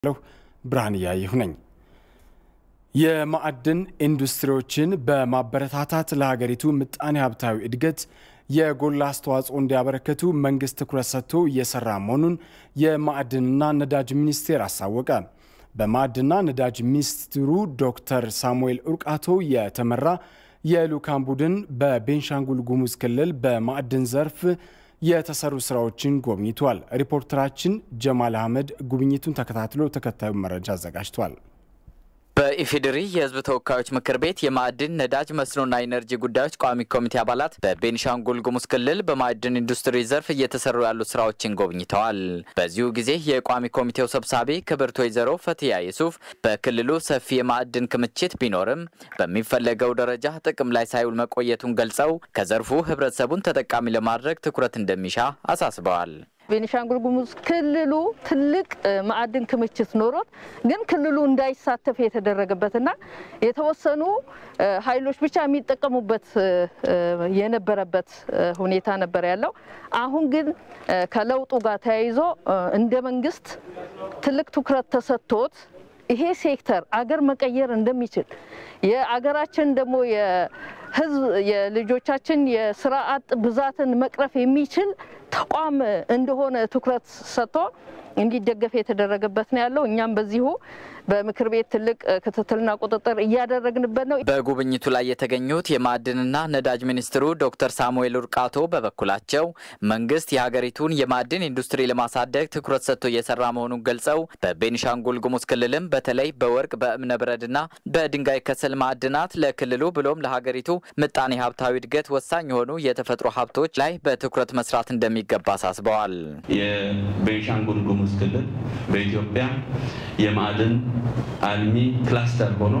ለሁ ብርሃን እያየሁ ነኝ። የማዕድን ኢንዱስትሪዎችን በማበረታታት ለሀገሪቱ ምጣኔ ሀብታዊ እድገት የጎላ አስተዋጽኦ እንዲያበረክቱ መንግስት ትኩረት ሰጥቶ እየሰራ መሆኑን የማዕድንና ነዳጅ ሚኒስቴር አሳወቀ። በማዕድንና ነዳጅ ሚኒስትሩ ዶክተር ሳሙኤል ኡርቃቶ የተመራ የልዑካን ቡድን በቤንሻንጉል ጉሙዝ ክልል በማዕድን ዘርፍ የተሰሩ ስራዎችን ጎብኝቷል። ሪፖርተራችን ጀማል አህመድ ጉብኝቱን ተከታትሎ ተከታዩ መረጃ አዘጋጅቷል። በኢፌዴሪ የሕዝብ ተወካዮች ምክር ቤት የማዕድን ነዳጅ መስኖና ኢነርጂ ጉዳዮች ቋሚ ኮሚቴ አባላት በቤንሻንጉል ጉሙዝ ክልል በማዕድን ኢንዱስትሪ ዘርፍ እየተሰሩ ያሉ ስራዎችን ጎብኝተዋል። በዚሁ ጊዜ የቋሚ ኮሚቴው ሰብሳቢ ክብርት ወይዘሮ ፈትያ የሱፍ በክልሉ ሰፊ የማዕድን ክምችት ቢኖርም በሚፈለገው ደረጃ ጥቅም ላይ ሳይውል መቆየቱን ገልጸው ከዘርፉ ሕብረተሰቡን ተጠቃሚ ለማድረግ ትኩረት እንደሚሻ አሳስበዋል። ቤኒሻንጉል ጉሙዝ ክልሉ ትልቅ ማዕድን ክምችት ኖሮት ግን ክልሉ እንዳይሳተፍ የተደረገበትና የተወሰኑ ኃይሎች ብቻ የሚጠቀሙበት የነበረበት ሁኔታ ነበር ያለው። አሁን ግን ከለውጡ ጋር ተያይዞ እንደ መንግስት ትልቅ ትኩረት ተሰጥቶት ይሄ ሴክተር አገር መቀየር እንደሚችል የአገራችን ደግሞ የህዝብ የልጆቻችን የስራ አጥ ብዛትን መቅረፍ የሚችል ተቋም እንደሆነ ትኩረት ሰጥቶ እንዲደገፍ የተደረገበት ነው ያለው። እኛም በዚሁ በምክር ቤት ትልቅ ክትትልና ቁጥጥር እያደረግንበት ነው። በጉብኝቱ ላይ የተገኙት የማዕድንና ነዳጅ ሚኒስትሩ ዶክተር ሳሙኤል ኡርቃቶ በበኩላቸው መንግስት የሀገሪቱን የማዕድን ኢንዱስትሪ ለማሳደግ ትኩረት ሰጥቶ እየሰራ መሆኑን ገልጸው በቤኒሻንጉል ጉሙዝ ክልልም በተለይ በወርቅ በእብነ በረድና በድንጋይ ከሰል ማዕድናት ለክልሉ ብሎም ለሀገሪቱ ምጣኔ ሀብታዊ እድገት ወሳኝ የሆኑ የተፈጥሮ ሀብቶች ላይ በትኩረት መስራት እንደሚገባ አሳስበዋል። የቤኒሻንጉል ጉሙዝ ክልል በኢትዮጵያ የማዕድን አልሚ ክላስተር ሆኖ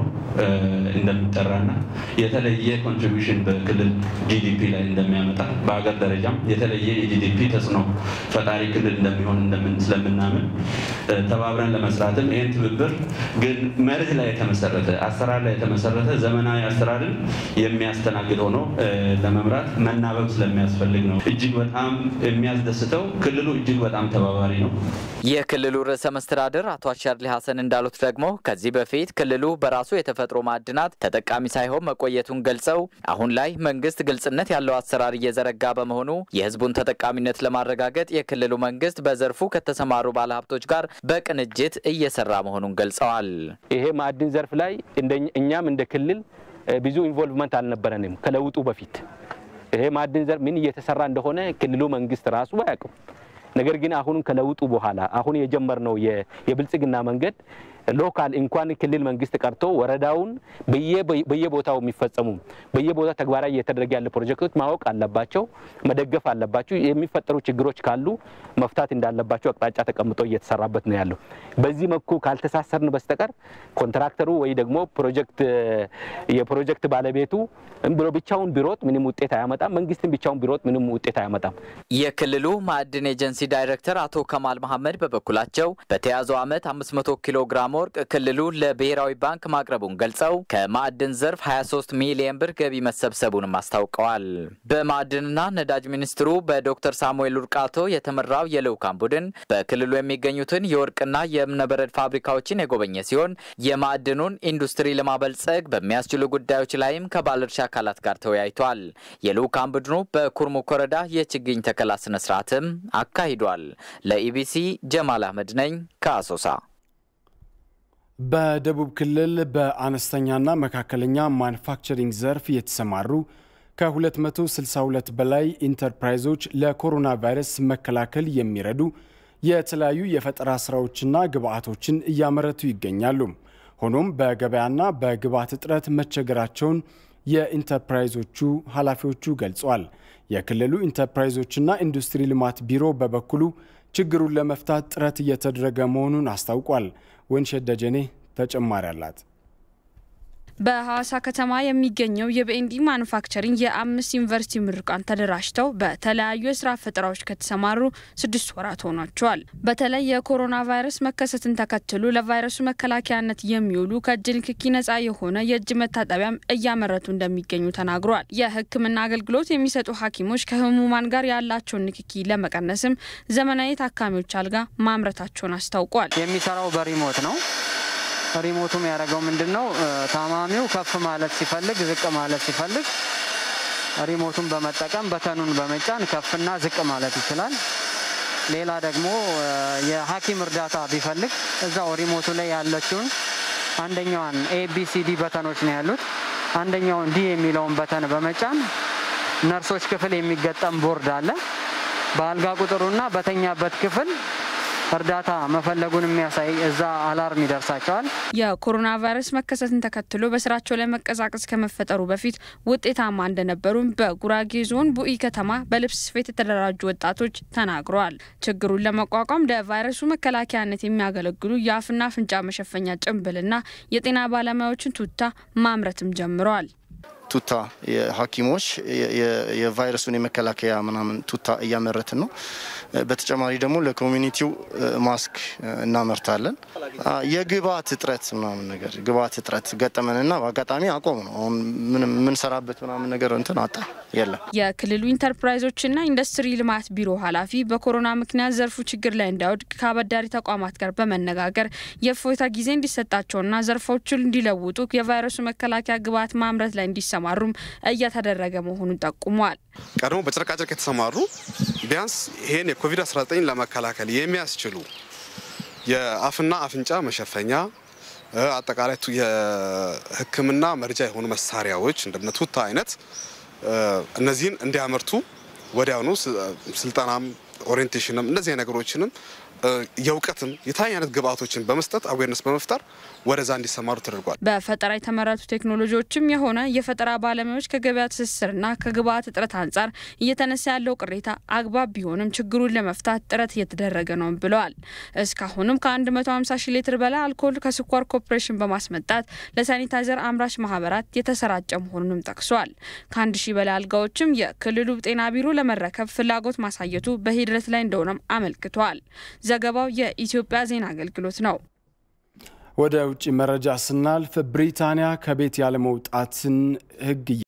እንደሚጠራና የተለየ ኮንትሪቢሽን በክልል ጂዲፒ ላይ እንደሚያመጣ በሀገር ደረጃም የተለየ የጂዲፒ ተጽዕኖ ፈጣሪ ክልል እንደሚሆን ስለምናምን ተባብረን ለመስራትም ይህን ትብብር ግን መርህ ላይ የተመሰረተ አሰራር ላይ የተመሰረተ ዘመናዊ አሰራርን የሚያስተናግድ ሆኖ ለመምራት መናበብ ስለሚያስፈልግ ነው። እጅግ በጣም የሚያስደስተው ክልሉ እጅግ በጣም ተባባሪ ነው። የክልሉ ርዕሰ መስተዳድር አቶ አሻድሊ ሀሰን እንዳሉት ደግሞ ከዚህ በፊት ክልሉ በራሱ የተፈጥሮ ማዕድናት ተጠቃሚ ሳይሆን መቆየቱን ገልጸው አሁን ላይ መንግስት ግልጽነት ያለው አሰራር እየዘረጋ በመሆኑ የሕዝቡን ተጠቃሚነት ለማረጋገጥ የክልሉ መንግስት በዘርፉ ከተሰማሩ ባለሀብቶች ጋር በቅንጅት እየሰራ መሆኑን ገልጸዋል። ይሄ ማዕድን ዘርፍ ላይ እኛም እንደ ክልል ብዙ ኢንቮልቭመንት አልነበረንም ከለውጡ በፊት ይሄ ማዕድን ዘርፍ ምን እየተሰራ እንደሆነ ክልሉ መንግስት ራሱ አያውቅም። ነገር ግን አሁንም ከለውጡ በኋላ አሁን የጀመርነው የብልጽግና መንገድ ሎካል እንኳን ክልል መንግስት ቀርቶ ወረዳውን በየቦታው የሚፈጸሙ በየቦታው ተግባራዊ እየተደረገ ያለ ፕሮጀክቶች ማወቅ አለባቸው፣ መደገፍ አለባቸው። የሚፈጠሩ ችግሮች ካሉ መፍታት እንዳለባቸው አቅጣጫ ተቀምጦ እየተሰራበት ነው ያለው። በዚህ መልኩ ካልተሳሰርን በስተቀር ኮንትራክተሩ ወይ ደግሞ ፕሮጀክት የፕሮጀክት ባለቤቱ ብሎ ብቻውን ቢሮጥ ምንም ውጤት አያመጣም። መንግስትን ብቻውን ቢሮጥ ምንም ውጤት አያመጣም። የክልሉ ማዕድን ኤጀንሲ ዳይሬክተር አቶ ከማል መሐመድ በበኩላቸው በተያዘው ዓመት 500 ኪሎ ግራም ወርቅ ክልሉ ለብሔራዊ ባንክ ማቅረቡን ገልጸው ከማዕድን ዘርፍ 23 ሚሊዮን ብር ገቢ መሰብሰቡንም አስታውቀዋል። በማዕድንና ነዳጅ ሚኒስትሩ በዶክተር ሳሙኤል ኡርቃቶ የተመራው የልዑካን ቡድን በክልሉ የሚገኙትን የወርቅና የእብነበረድ ፋብሪካዎችን የጎበኘ ሲሆን የማዕድኑን ኢንዱስትሪ ለማበልጸግ በሚያስችሉ ጉዳዮች ላይም ከባለድርሻ አካላት ጋር ተወያይቷል። የልዑካን ቡድኑ በኩርሙክ ወረዳ የችግኝ ተከላ ስነስርዓትም አካሂዷል። ለኢቢሲ ጀማል አህመድ ነኝ ከአሶሳ። በደቡብ ክልል በአነስተኛና መካከለኛ ማኑፋክቸሪንግ ዘርፍ የተሰማሩ ከ262 በላይ ኢንተርፕራይዞች ለኮሮና ቫይረስ መከላከል የሚረዱ የተለያዩ የፈጠራ ስራዎችና ግብአቶችን እያመረቱ ይገኛሉ። ሆኖም በገበያና በግብአት እጥረት መቸገራቸውን የኢንተርፕራይዞቹ ኃላፊዎቹ ገልጸዋል። የክልሉ ኢንተርፕራይዞችና ኢንዱስትሪ ልማት ቢሮ በበኩሉ ችግሩን ለመፍታት ጥረት እየተደረገ መሆኑን አስታውቋል። ወንሸት ደጀኔ ተጨማሪ አላት። በሐዋሳ ከተማ የሚገኘው የቢኤንዲ ማኑፋክቸሪንግ የአምስት ዩኒቨርሲቲ ምሩቃን ተደራጅተው በተለያዩ የስራ ፈጠራዎች ከተሰማሩ ስድስት ወራት ሆኗቸዋል። በተለይ የኮሮና ቫይረስ መከሰትን ተከትሎ ለቫይረሱ መከላከያነት የሚውሉ ከእጅ ንክኪ ነጻ የሆነ የእጅ መታጠቢያም እያመረቱ እንደሚገኙ ተናግሯል። የሕክምና አገልግሎት የሚሰጡ ሐኪሞች ከህሙማን ጋር ያላቸውን ንክኪ ለመቀነስም ዘመናዊ ታካሚዎች አልጋ ማምረታቸውን አስታውቋል። የሚሰራው በሪሞት ነው። ሪሞቱም ያደረገው ምንድን ነው? ታማሚው ከፍ ማለት ሲፈልግ ዝቅ ማለት ሲፈልግ ሪሞቱን በመጠቀም በተኑን በመጫን ከፍና ዝቅ ማለት ይችላል። ሌላ ደግሞ የሐኪም እርዳታ ቢፈልግ እዛው ሪሞቱ ላይ ያለችውን አንደኛዋን ኤቢሲዲ በተኖች ነው ያሉት። አንደኛውን ዲ የሚለውን በተን በመጫን ነርሶች ክፍል የሚገጠም ቦርድ አለ። በአልጋ ቁጥሩና በተኛበት ክፍል እርዳታ መፈለጉን የሚያሳይ እዛ አላርም ይደርሳቸዋል። የኮሮና ቫይረስ መከሰትን ተከትሎ በስራቸው ላይ መቀዛቀዝ ከመፈጠሩ በፊት ውጤታማ እንደነበሩም በጉራጌ ዞን ቡኢ ከተማ በልብስ ስፌት የተደራጁ ወጣቶች ተናግረዋል። ችግሩን ለመቋቋም ለቫይረሱ መከላከያነት የሚያገለግሉ የአፍና አፍንጫ መሸፈኛ ጭንብልና የጤና ባለሙያዎችን ቱታ ማምረትም ጀምረዋል። ቱታ ሐኪሞች የቫይረሱን የመከላከያ ምናምን ቱታ እያመረትን ነው። በተጨማሪ ደግሞ ለኮሚኒቲው ማስክ እናመርታለን። የግብአት እጥረት ምናምን ነገር ግብአት እጥረት ገጠመንና በአጋጣሚ አቆም ነው። አሁን ምንም የምንሰራበት ምናምን ነገር እንትን አጣ የለም። የክልሉ ኢንተርፕራይዞችና ኢንዱስትሪ ልማት ቢሮ ኃላፊ በኮሮና ምክንያት ዘርፉ ችግር ላይ እንዳይወድቅ ከአበዳሪ ተቋማት ጋር በመነጋገር የእፎይታ ጊዜ እንዲሰጣቸውና ዘርፎቹን እንዲለውጡ የቫይረሱ መከላከያ ግብአት ማምረት ላይ እንዲሰማሩም እየተደረገ መሆኑን ጠቁሟል። ቀድሞ በጨርቃጨርቅ የተሰማሩ ቢያንስ ይህን የኮቪድ-19 ለመከላከል የሚያስችሉ የአፍና አፍንጫ መሸፈኛ አጠቃላይ የሕክምና መርጃ የሆኑ መሳሪያዎች እንደነ ቱታ አይነት እነዚህን እንዲያመርቱ ወዲያውኑ ስልጠናም ኦሪየንቴሽንም እነዚህ ነገሮችንም የእውቀትም የተለያዩ አይነት ግብአቶችን በመስጠት አዌርነስ በመፍጠር ወደዛ እንዲሰማሩ ተደርጓል። በፈጠራ የተመረቱ ቴክኖሎጂዎችም የሆነ የፈጠራ ባለሙያዎች ከገበያ ትስስርና ከግብአት እጥረት አንጻር እየተነሳ ያለው ቅሬታ አግባብ ቢሆንም ችግሩን ለመፍታት ጥረት እየተደረገ ነው ብለዋል። እስካሁንም ከ150 ሺህ ሊትር በላይ አልኮል ከስኳር ኮርፖሬሽን በማስመጣት ለሳኒታይዘር አምራች ማህበራት የተሰራጨ መሆኑንም ጠቅሷል። ከአንድ ሺህ በላይ አልጋዎችም የክልሉ ጤና ቢሮ ለመረከብ ፍላጎት ማሳየቱ በሂደት ላይ እንደሆነም አመልክቷል። ዘገባው የኢትዮጵያ ዜና አገልግሎት ነው። ወደ ውጭ መረጃ ስናልፍ ብሪታንያ ከቤት ያለመውጣትን ሕግ